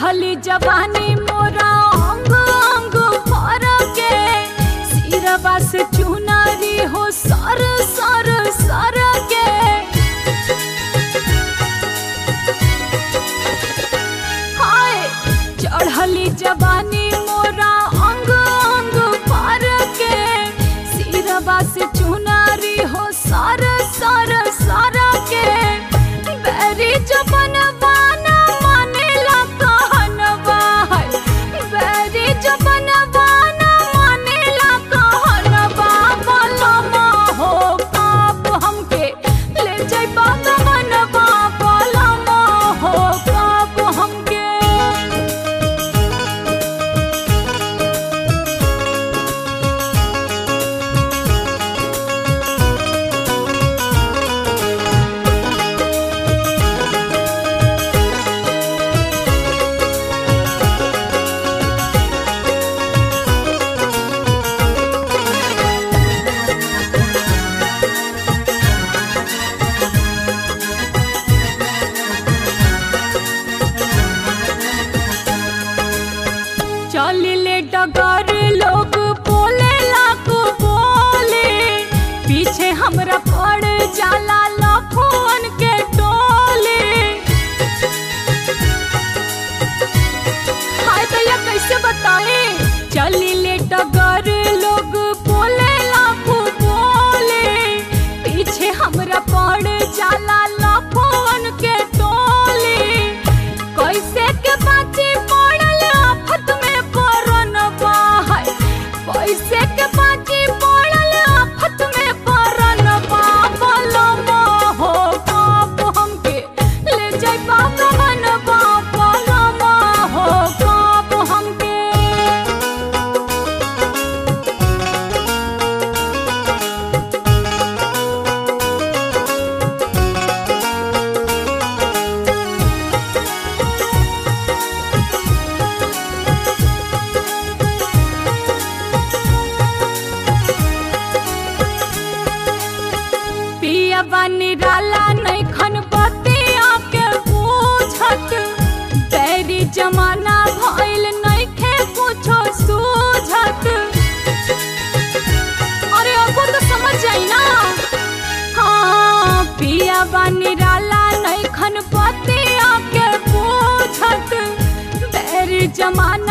चढ़ली जवानी मोरा अंग अंग भर के सिरवा से चुनरी हो सर सर सर के हाय चढ़ली जवानी मोरा अंग अंग भर के सिरवा से चुनरी हो सर सर सर के बेरी जबन बाना मानेला कहनवा है बेरी जबन बाना मानेला कहनवा बलमा हो काप हमके ले जइबा गमनवा बलमा हो काप हमके चलिले डगर लोग बोले लाको बोले पीछे हमरा पड़ जाला लफोन के टोले हाय भैया कैसे बताए चलिले डगर लोग बोले लाखो बोले पीछे हमरा पड़ जाला लफोन के टोले कैसे के बाची पड़ल आफत में परनवा है कैसे के बाची पड़ल आफत में परनवा बलमा हो काप हमके ले जाइबा गमनवा बलमा हो काप हमके पिया बानी डाला नैखन बतिया के पूछत बैरी जमाना भइल नैखे कुछो सूझत अरे अब तो समझ जाई ना हाँ पिया बानी डाला नैखन बतिया के पूछत बैरी जमाना